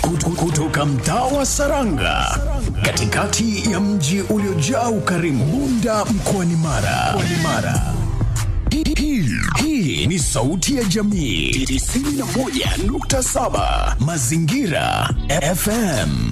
Kut- kutoka mtaa wa Saranga katikati ya mji uliojaa ukarimu Bunda mkoani Mara. Mkoani Mara. Hii- hii- Hii ni sauti ya jamii 91.7 Mazingira FM.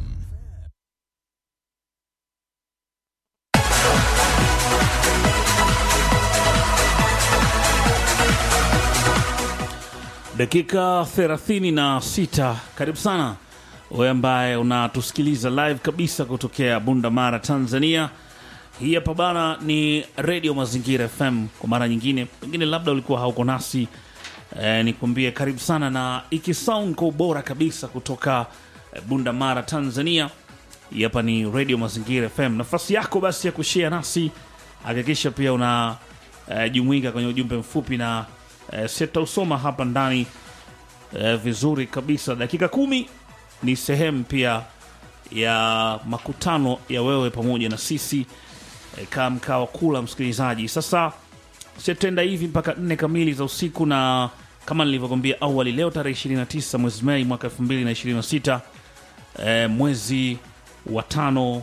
dakika 36 karibu sana wewe ambaye unatusikiliza live kabisa kutokea bunda mara tanzania hii hapa bana ni redio mazingira fm kwa mara nyingine pengine labda ulikuwa hauko nasi eh, nikwambie karibu sana na ikisound kwa ubora kabisa kutoka eh, bunda mara tanzania hii hapa ni redio mazingira fm nafasi yako basi ya kushare nasi hakikisha pia una eh, jumuika kwenye ujumbe mfupi na eh, sitausoma hapa ndani eh, vizuri kabisa dakika kumi ni sehemu pia ya makutano ya wewe pamoja na sisi eh, kaa mkaa wa kula msikilizaji sasa sitenda hivi mpaka nne kamili za usiku na kama nilivyokwambia awali leo tarehe 29 mwezi mei mwaka 2026 eh, mwezi wa tano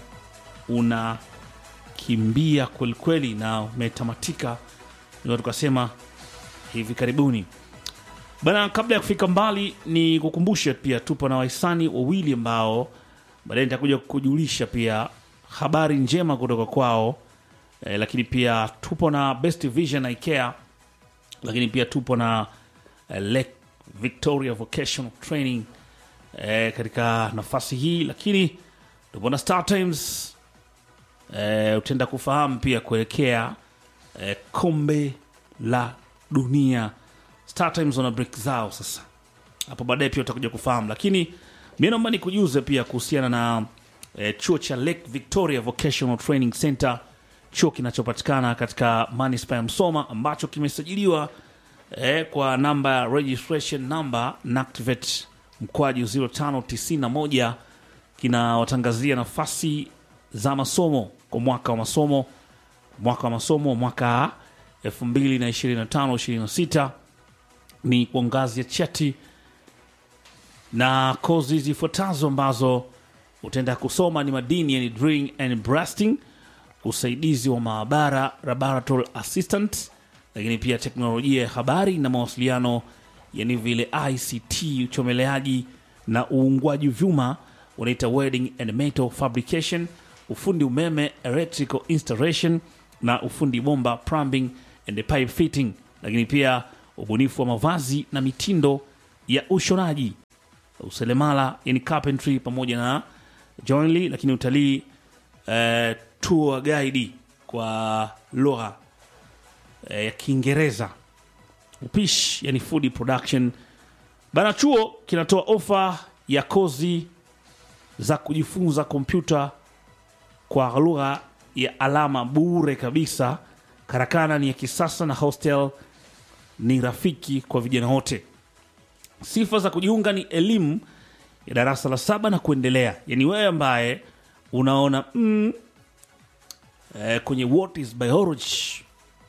unakimbia kwelikweli na umetamatika ndio tukasema hivi karibuni bana kabla ya kufika mbali ni kukumbushe pia tupo na wahisani wawili ambao baadaye nitakuja kujulisha pia habari njema kutoka kwao eh, lakini pia tupo na best vision ikea lakini pia tupo na eh, lake victoria vocational training eh, katika nafasi hii lakini tupo na star times eh, utaenda kufahamu pia kuelekea eh, kombe la dunia Star Times wana break zao sasa hapo baadaye pia utakuja kufahamu lakini mi naomba nikujuze pia kuhusiana na eh, chuo cha lake victoria vocational training center chuo kinachopatikana katika manispa ya msoma ambacho kimesajiliwa eh, kwa namba ya registration number nactivate mkwaju 0591 kinawatangazia nafasi za masomo kwa mwaka wa masomo mwaka wa masomo mwaka 2025-26 ni kwa ngazi ya cheti na kozi zifuatazo ambazo utaenda kusoma ni madini yani drilling and blasting usaidizi wa maabara laboratory assistant lakini pia teknolojia ya habari na mawasiliano yani vile ict uchomeleaji na uungwaji vyuma unaita welding and metal fabrication ufundi umeme electrical installation na ufundi bomba plumbing and pipe fitting lakini pia ubunifu wa mavazi na mitindo ya ushonaji uselemala yani carpentry pamoja na joinery lakini utalii eh, tour guide kwa lugha eh, ya kiingereza upishi yani food production bana chuo kinatoa ofa ya kozi za kujifunza kompyuta kwa lugha ya alama bure kabisa karakana ni ya kisasa na hostel ni rafiki kwa vijana wote sifa za kujiunga ni elimu ya darasa la saba na kuendelea yani wewe ambaye unaona mm, eh, kwenye what is biology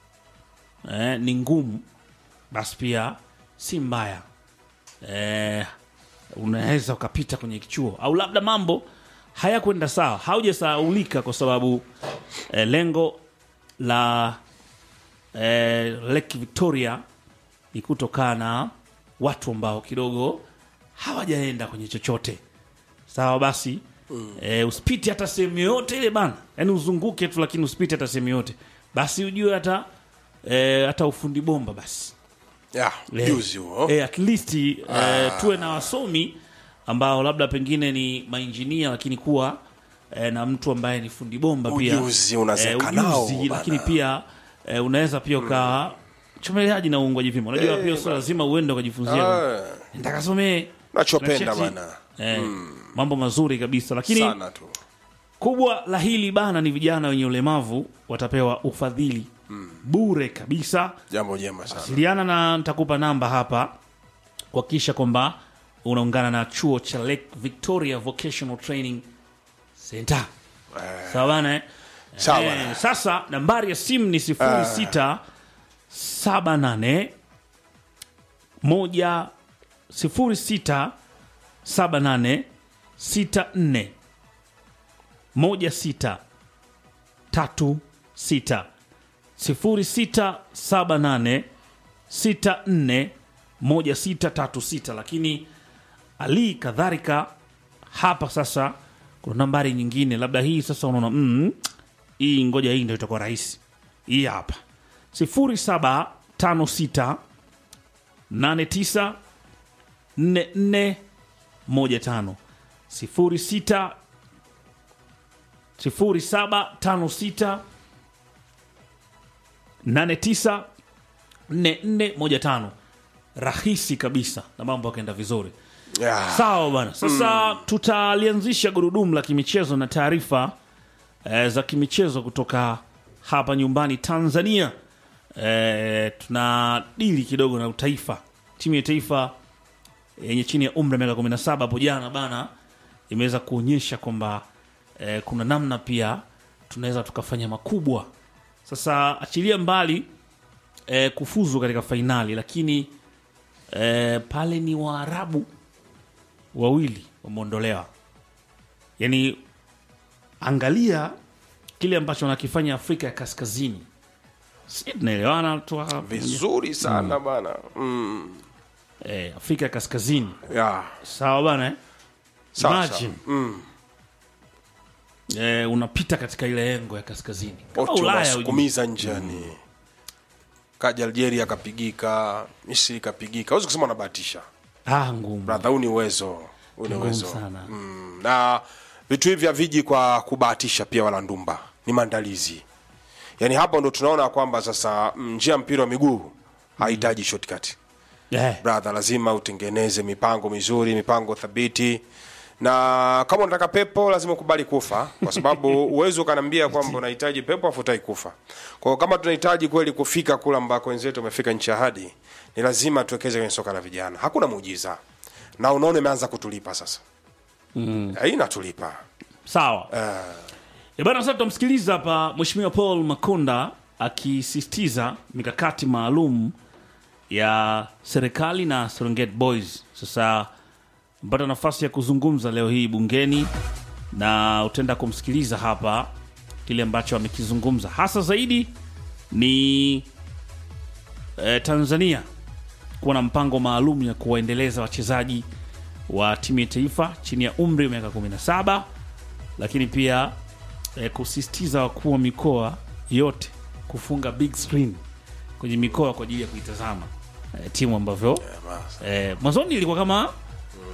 eh, ni ngumu basi pia si mbaya eh, unaweza ukapita kwenye kichuo au labda mambo hayakwenda sawa haujasaulika kwa sababu eh, lengo la eh, lake victoria ni kutokana na watu ambao kidogo hawajaenda kwenye chochote sawa basi mm. eh, usipite hata sehemu yoyote ile bana yaani uzunguke tu lakini usipite hata sehemu yoyote basi ujue hata eh, hata ufundi bomba basi ya Eh, juzi huo eh, at least eh, tuwe na wasomi ambao labda pengine ni mainjinia lakini kuwa eh, na mtu ambaye ni fundi bomba pia Ujuzi unazeka eh, nao, ujuzi, bana. lakini pia eh, unaweza pia uka chomeleaji na uungwaji vima unajua pia sio lazima uende ukajifunzia Ah, nitakasomee nachopenda Kuna cheti. bana eh, mambo mazuri kabisa lakini sana tu kubwa la hili bana ni vijana wenye ulemavu watapewa ufadhili bure kabisa jambo jema sana wasiliana na nitakupa namba hapa kuhakikisha kwamba unaungana na chuo cha lake victoria vocational training center sawa bana eh? Sawa Eh, bana. sasa nambari ya simu ni sifuri sita saba nane moja sifuri sita 78 64 16 36 0678 64 1636 lakini ali kadhalika hapa sasa kuna nambari nyingine labda hii sasa unaona mm, hii ngoja hii ndio itakuwa rahisi hii hapa 0756 89 44 15 06 0756 89 4415 rahisi kabisa na mambo yakaenda vizuri Yeah. sawa bwana sasa tutalianzisha gurudumu la kimichezo na taarifa eh, za kimichezo kutoka hapa nyumbani tanzania eh, tuna dili kidogo na utaifa timu ya taifa yenye chini ya umri wa miaka 17 hapo jana bana imeweza kuonyesha kwamba eh, kuna namna pia tunaweza tukafanya makubwa sasa achilia mbali eh, kufuzu katika fainali lakini eh, pale ni waarabu wawili wameondolewa yaani angalia kile ambacho wanakifanya afrika ya kaskazini si tunaelewana tu hapa? vizuri sana bana mm. eh, afrika ya kaskazini yeah. sawa bana eh? Sawa, Imagine. sawa. Mm. eh, unapita katika ile engo ya kaskazini kama Wote ulaya ujue. wanasukumiza njiani kaja algeria akapigika misri ikapigika awezi kusema wanabahatisha ah, ngumu bradha huu ni uwezo huu ni ngumu uwezo sana mm. na vitu hivi haviji kwa kubahatisha pia wala ndumba ni maandalizi yaani hapo ndo tunaona kwamba sasa mm, njia ya mpira wa miguu hahitaji shortcut eh, brother lazima utengeneze mipango mizuri mipango thabiti na kama unataka pepo lazima ukubali kufa kwa sababu uwezi ukaniambia kwamba unahitaji pepo afu utai kufa kwa hiyo kama tunahitaji kweli kufika kule ambako wenzetu wamefika nchi ya hadi ni lazima tuwekeze kwenye soka la vijana hakuna muujiza na unaona imeanza kutulipa sasa mm. inatulipa sawa e bana sasa tutamsikiliza hapa mheshimiwa paul makonda akisisitiza mikakati maalum ya serikali na serengeti boys sasa mpata nafasi ya kuzungumza leo hii bungeni na utaenda kumsikiliza hapa kile ambacho amekizungumza hasa zaidi ni eh, tanzania kuwa na mpango maalum ya kuwaendeleza wachezaji wa timu ya taifa chini ya umri wa miaka 17 lakini pia eh, kusisitiza wakuu wa mikoa yote kufunga big screen kwenye mikoa kwa ajili ya kuitazama eh, timu ambavyo eh, mwanzoni ilikuwa kama